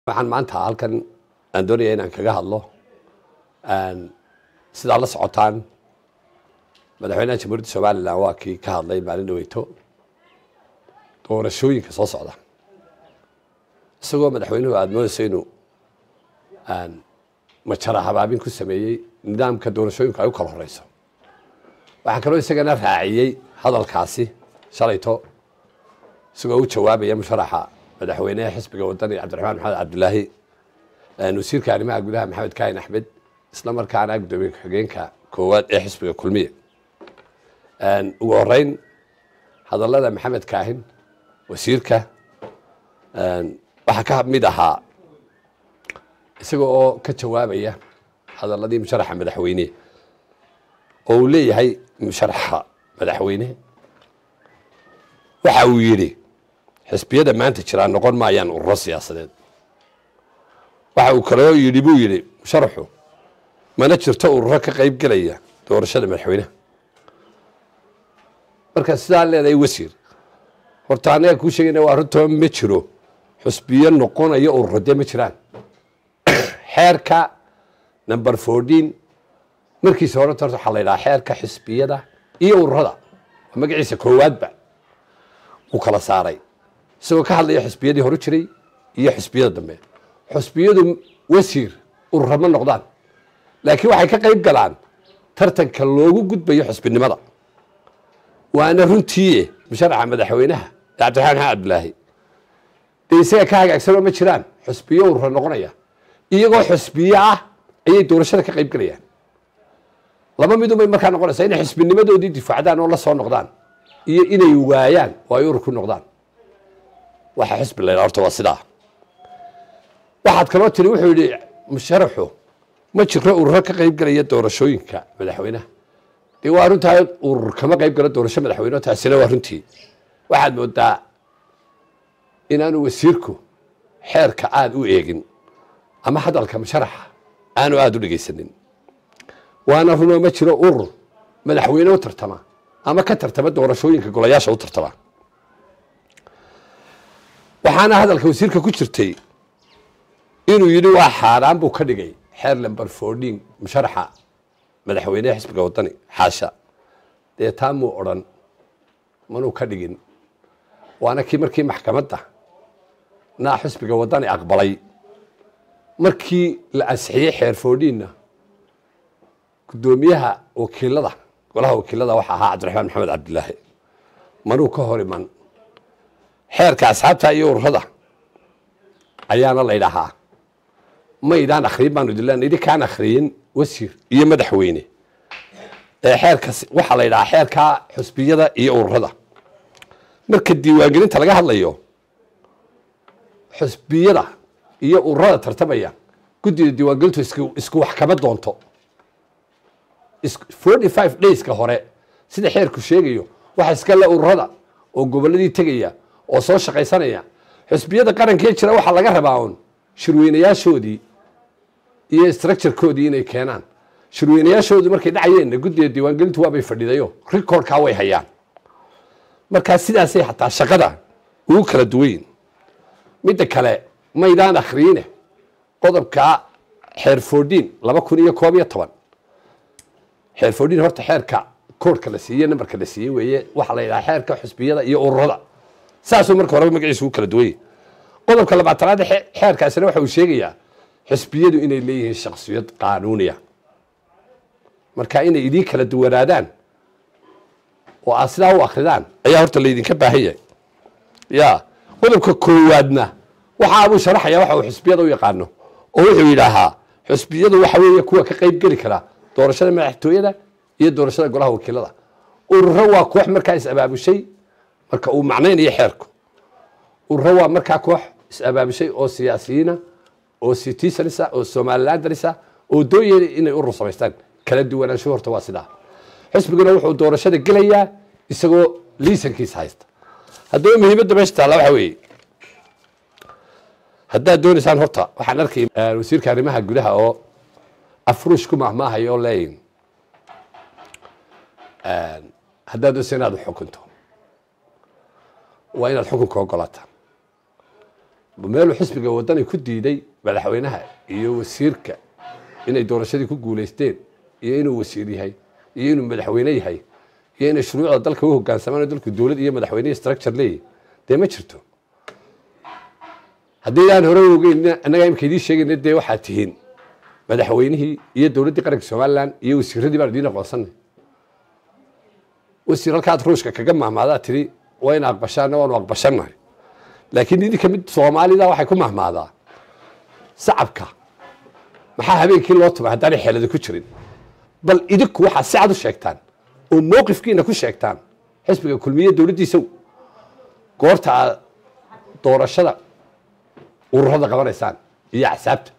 waxaan maanta halkan aan doonaya inaan kaga hadlo sidaa la socotaan madaxweynaha jamhuuriyadda somalilan waa kii ka hadlay maalin dhaweyto doorashooyinka soo socda isagoo madaxweynuhu aada moodayso inuu majara habaabin ku sameeyey nidaamka doorashooyinku ay u kala horeyso waxaa kaloo isagana raaciyey hadalkaasi shalayto isagoo u jawaabaya musharaxa madaxweyneha xisbiga wadani cabdiraxmaan maxamed cabdilaahi wasiirka arrimaha gudaha maxamed kaahin axmed isla markaana guddoomiye ku-xigeenka koowaad ee xisbiga kulmiye ugu horeyn hadallada maxamed kaahin wasiirka waxaa ka mid ahaa isaga oo ka jawaabaya hadaladii musharaxa madaxweyne oo uu leeyahay musharaxa madaxweyne waxa uu yidhi xisbiyada maanta jiraa noqon maayaan ururo siyaasadeed waxa uu kaloo yidhi buu yidhi musharaxu mana jirto ururo ka qayb gelaya doorashada madaxweyneha marka sidaa leedahay wasiir horta anaga kuu sheegayna waa runtoo ma jiro xusbiyo noqonayo ururo dee ma jiraan xeerka number fourteen markiisa horenta horta waxaa la yidhaha xeerka xisbiyada iyo ururada waa magaciisa koowaadba uu kala saaray isagoo ka hadlaya xusbiyadii horu jiray iyo xusbiyada dambe xusbiyadu wasiir urura ma noqdaan laakiin waxay ka qayb galaan tartanka loogu gudbayo xusbinimada waana runtii musharaxa madaxweynaha cabdiraxmaan maxamed cabdilaahi dee isaga ka hagaagsanoo ma jiraan xusbiyo urura noqonaya iyagoo xusbiyo ah ayay doorashada ka qayb gelayaan laba midunbay markaa noqonaysaa inay xusbinimadoodii difaacdaan oo la soo noqdaan iyo inay waayaan oo ay urur ku noqdaan waxa xusbi la ydhaha horta waa sidaa waxaad kaloo tiri wuxuu yihi musharaxu ma jiro ururo ka qayb gelaya doorashooyinka madaxweynaha dee waa runtaa urur kama qayb galo doorasho madaxweyne taasina waa runtii waxaad moodaa inaanu wasiirku xeerka aada u eegin ama hadalka musharaxa aanu aada u dhegeysanin waana runoo ma jiro urur madaxweyne u tartama ama ka tartama doorashooyinka golayaasha u tartama waxaana hadalka wasiirka ku jirtay inuu yidhi waa xaaraan buu ka dhigay xeer lamber fourteen musharaxa madaxweyneha xisbiga wadani xaasha dee taa muu odrhan manuu ka dhigin waana kii markii maxkamadda naa xisbiga wadani aqbalay markii la ansixiyey xeer fourteenna guddoomiyaha wakiilada golaha wakiilada waxaa ahaa cabdiraxmaan maxamed cabdilaahi manuu ka hor iman xeerka asxaabta iyo ururada ayaana la ydhahaa maydaan akhriyin baanu idin idinkaan akhriyin wasiir iyo madaxweyne ee xeerkas waxaa la ydhahaa xeerka xusbiyada iyo ururada marka diiwaangelinta laga hadlayo xusbiyada iyo ururada tartamaya guddida diiwaangelintu isku wax kama doonto forty five dayska hore sida xeerku sheegayo waxa iska le ururada oo goboladii tegaya oo soo shaqaysanaya xusbiyada qarankee jira waxaa laga rabaa un shirweynayaashoodii iyo structurekoodii inay keenaan shirweynayaashoodii markay dhacayeenna guddida diiwaangelintu waabay fadhidayo recordkaa way hayaan markaa sidaasay xataa shaqada ugu kala duwayin midda kale maydaan akhriine qodobka xeer fourteen laba kun iyo koob iyo toban xeer fourteen horta xeerka koorhka la siiyey nambarka la siiyey weeye waxaa la yidhaha xeerka xusbiyada iyo ururada saasuu marka horeba magaciisa ugu kala duwanya qodobka labaatanaad xeerkaasina waxa uu sheegayaa xusbiyadu inay leeyihiin shaksiyad qaanuuniya marka inay idiin kala duwanaadaan oo aad sidaa u akridaan ayaa horta laydinka baahan yahay ya qodobka koowaadna waxa abuu sharaxaya waxa uu xusbiyada u yaqaano oo wuxuu yidhaahaa xusbiyadu waxa weeye kuwa ka qayb geli kara doorashada madaxtooyada iyo doorashada golaha wakiilada ururo waa koox markaa is-abaabushay marka uu macnaynayo xeerku ururo waa markaa koox is-abaabushay oo siyaasiyiina oo citizenisa oo somalilandarisa oo dooyaya inay urur samaystaan kala duwanaansho horta waa sidaa xisbiguna wuxuu doorashada gelayaa isagoo liisankiisa haysta haddaba muhiimadda meesha taalla waxa weeye haddaad doonaysaan horta waxaan arkay wasiirka arrimaha gudaha oo afruush ku mahmaahayo oo leeyin haddaad doonaysa inaad xukunto waa inaad xukunka ogolaataa meeluu xisbiga wadani ku diiday madaxweynaha iyo wasiirka inay doorashadii ku guulaysteen iyo inuu wasiir yahay iyo inuu madaxweyne yahay iyo inay shuruucda dalka u hogaansamaan oo dalku dowlad iyo madaxweyne structure leeyahy dee ma jirto haddaydaan hore ogeyn annagaa imika idiin sheegayna dee waxaad tihiin madaxweynihii iyo dowladdii qaranka somalilan iyo wasiiradii baan idiin aqoonsanay wasiir halkaad ruushka kaga mahmaadaa tiri waa ina aqbashaana waanu aqbashannahay laakiin idinka mid soomaalida waxay ku mahmaadaa sacabka maxaa habeenkii loo tumay haddaanay xeelada ku jirin bal idinku waxaa si cad u sheegtaan oo mowqifkiina ku sheegtaan xisbiga kulmiye dowladdiisaw goorta aad doorashada ururada qabanaysaan iyo axsaabta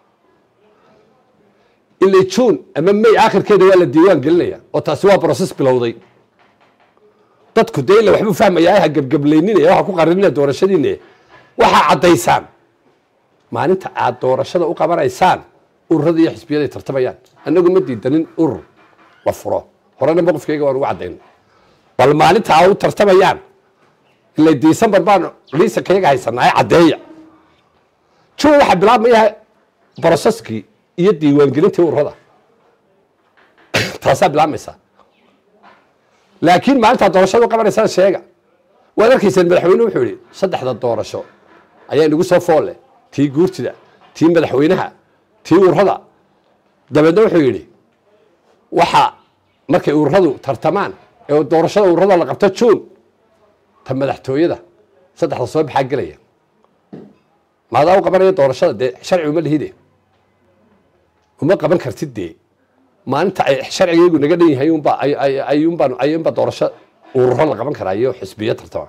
ilaa juun ama may aakhirkeeda waa la diiwaan gelinaya oo taasi waa broses bilowday dadku dee ila waxbuu fahmayaa ha gebgablayninaya waxa ku qarinina doorashadiina waxaa caddaysaan maalinta aad doorashada u qabanaysaan ururada iyo xisbiyaday tartamayaan annagu ma diidanin urur la furo horena mowqifkayga waan ugu caddayn bal maalinta aad u tartamayaan ila december baan liisankayaga haysanaa caddeeya juun waxaa bilaabmaya broseskii iyo diiwaangelintii ururada taasaa bilaabmaysa laakiin maalintaa doorashada u qabanaysaan sheega waad arkayseen madaxweyne wuxuu yihi saddexda doorasho ayaa inagu soo foolle tii guurtida tii madaxweynaha tii ururada dabeedna wuxuu yidhi waxa markay ururadu tartamaan ee doorashada ururada la qabto juun ta madaxtooyada saddexda soo baxaa gelaya maadaa u qabanaya doorashada dee sharci uma lihide uma qaban kartid dee maalinta ay sharcigaygu naga dhan yahay unba ayunbaan ayunba doorasho ururo la qaban karaa iyo xisbiyo tartama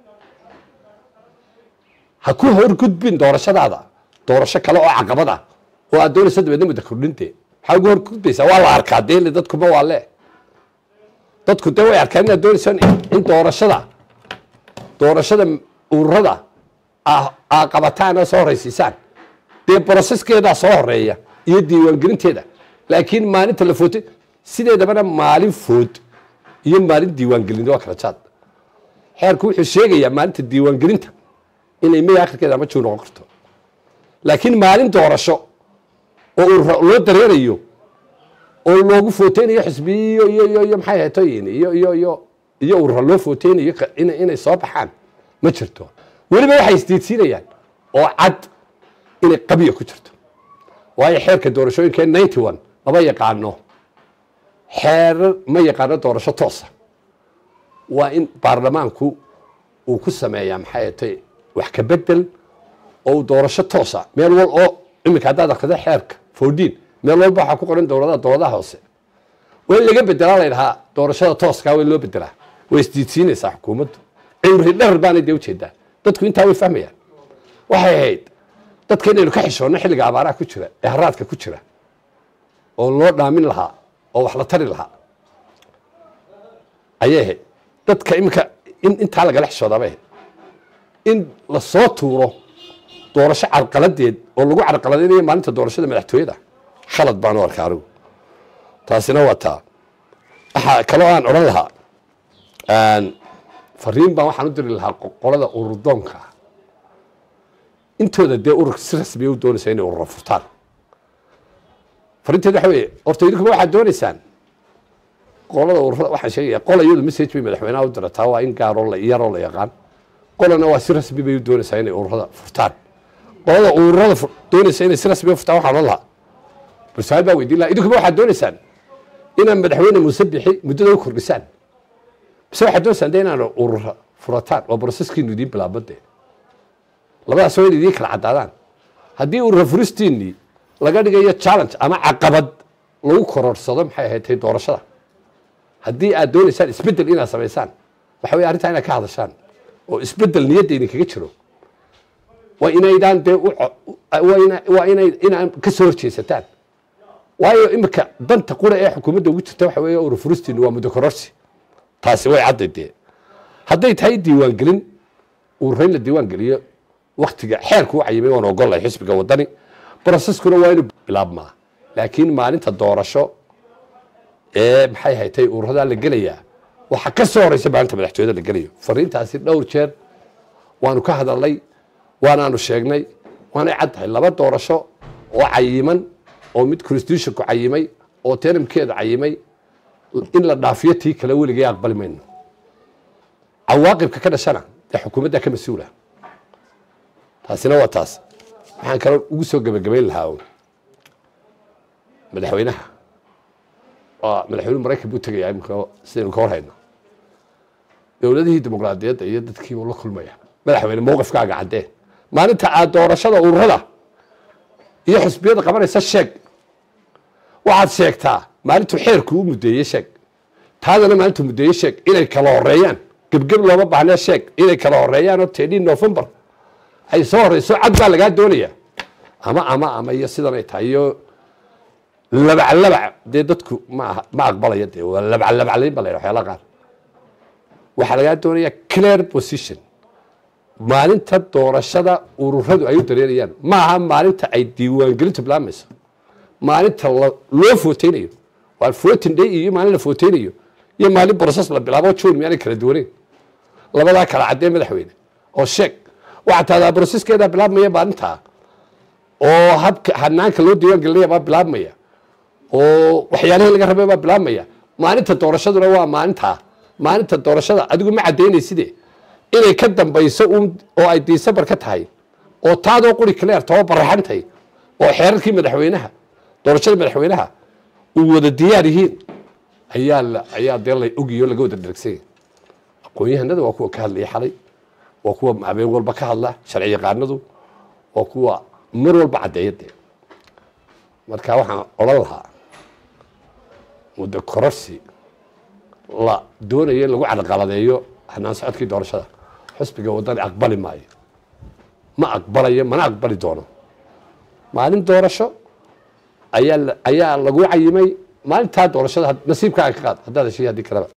ha ku horgudbin doorashadaada doorasho kale oo caqabad ah oo aad doonayso dabeedna mudda kordhinte maxaa ugu horgudbaysaa waa la arkaa dee dadkuma waa le dadku dee way arkaan inaad doonayso in doorashada doorashada ururada aa qabataan oo soo horaysiisaan dee broseskeedaa soo horeeya iyo diiwaangelinteeda laakiin maalinta la footay sideedabana maalin food iyo maalin diiwaangelin waa kala jaad xeerku wuxuu sheegayaa maalinta diiwaangelinta inay may akhirkeeda ama juu noqon karto laakiin maalin doorasho oo loo dareerayo oo loogu footeynayo xisbiyo iyo iyo iyo maxay hatoyin iyo iyo iyo iyo urura loo footeynayo inay soo baxaan ma jirto weliba waxay isdiidsiinayaan oo cad inay qabiya ku jirto waayo xeerka doorashooyinka ninety one lama yaqaano xeerar ma yaqaano doorasho toosa waa in baarlamaanku uu ku sameeyaa maxay atay wax ka bedel oo uu doorasho toosa meel wal oo iminka haddaad akrida xeerka fourdiin meel walba waxaa ku qoran dowladaha dowladaha hoose waa in laga bedelaa la ydhahaa doorashada tooskaa waa in loo bedelaa way isdiidsiinaysaa xukuumaddu cimri dherer baanay dee ujeedaa dadku intaa way fahmayaan waxay ahayd dadka inaynu ka xishoonno xilliga abaaraha ku jira ee haraadka ku jira oo loo dhaamin lahaa oo wax la tari lahaa ayay ahayd dadka iminka in intaa lagala xishoodaabay ahayd in lasoo tuuro doorasho carqaladeed oo lagu carqaladaynayo maalinta doorashada madaxtooyada khalad baan u arkaa anigu taasina waa taa waxaa kaloo aan odhan lahaa fariin baan waxaan u diri lahaa qolada ururdoonka ah intooda dee urur si rasmiya u doonaysa inay urura furtaan farinteed waxa weeye horta idinkuma waxaad doonaysaan qolada ururada waxaan sheegaya qola iyadu message bay madaxweynaha u dirataa waa in gaaroo la yaroo la yaqaan qolana waa si rasmi bay u doonaysaa inay ururada furtaan qolada ururada doonaysa inay si rasmiya furtaan waxaan odhan lahaa bal su-aal baa weydiin lahaa idinkuma waxaad doonaysaan inaad madaxweyne muuse bixi muddada u kordhisaan bise waxaad doonaysaan de inaad urura furataan waa broseskiinu idiin bilaabade labadaas waa in idiin kala caddaadaan haddii urura furistiinii laga dhigayo challenge ama caqabad lagu kororhsado maxay ahayd tay doorashada haddii aad doonaysaan isbedel inaad samaysaan waxa wey arrintaa inaad ka hadashaan oo isbedel niyadda idinkaga jiro waa inaydaan dee waa inay inaan ka soo horjeesataan waayo imika danta qura ee xukuumadda ugu jirta waxa weeye urur furistiinu waa muddo kororsi taasi way cadday dee hadday tahay diiwaangelin ururayn la diiwaan geliyo waktiga xeerku u cayimay waan ogollahay xisbiga waddani broseskuna waa inuu bilaabmaa laakiin maalinta doorasho ee maxay haytay ururadaa la gelayaa waxaa ka soo horeysa maalinta madaxtooyada la gelayo fariintaasi dhowr jeer waanu ka hadalnay waanaanu sheegnay waanay cad tahay laba doorasho oo cayiman oo mid constitutionku cayimay oo teramkeeda cayimay in la dhaafiyo tii kale weligay aqbali mayno cawaaqibka ka dhashana dee xukuumaddaa ka mas-uula taasina waa taas waxaan kaloo ugu soo gebagabayn lahaa un madaxweynaha waa madaxweynuhu maraykan buu tegayaa imika sidaynu ka hor hayno dowladihii dimuqraadiyadda iyo dadkii buu la kulmaya madaxweyne mowqifkaaga caddee maalinta aad doorashada ururada iyo xusbiyada qabanaysa sheeg waxaad sheegtaa maalintuu xeerku u muddeeye sheeg taadana maalintuu muddeeye sheeg inay kala horeeyaan gebgeb looma baahnee sheeg inay kala horeeyaan oo tedhii november ay soo horeyso cad baa lagaa doonaya ama ama ama iyo sidan ay tahay iyo labaclabac dee dadku ma aha ma aqbalaya dee waa labaclabaclayn ba la yidhaha waxyaalaha qaar waxaa lagaa doonaya clear position maalinta doorashada ururadu ay u dareerayaan ma aha maalinta ay diiwaangelintu bilaabmayso maalinta loo footeynayo waa voting day iyo maalin la footeynayo iyo maalin process la bilaabo june miyaanay kala duwaneyn labadaa kala caddee madaxweyne oo sheeg waxaa tahdaa processkeedaa bilaabmaya maalintaa oo habka hanaanka loo diiwaan gelinaya baa bilaabmaya oo waxyaalihii laga rabay baa bilaabmaya maalinta doorashaduna waa maalintaa maalinta doorashada adigu ma caddaynaysidee inay ka dambayso un oo ay december ka tahay oo taadoo quri cleer too baraxantay oo xeerarkii madaxweynaha doorashada madaxweynaha uu wada diyaar yihiin ayaa la ayaa dee la ogiyo laga wada dhergsanya aqoon-yahanada waa kuwa ka hadlaya xalay waa kuwa habeen walba ka hadla sharci yaqaanadu waa kuwa mar walba caddeeya dee marka waxaan odhan lahaa muddo kororsi la doonayo in lagu cadaqaladeeyo hanaan socodkii doorashada xusbiga waddani aqbali maayo ma aqbalayo mana aqbali doono maalin doorasho ayaa ayaa lagu cayimay maalintaa doorashada nasiibkaaga ka qaad haddaad heshiy haddii kaleba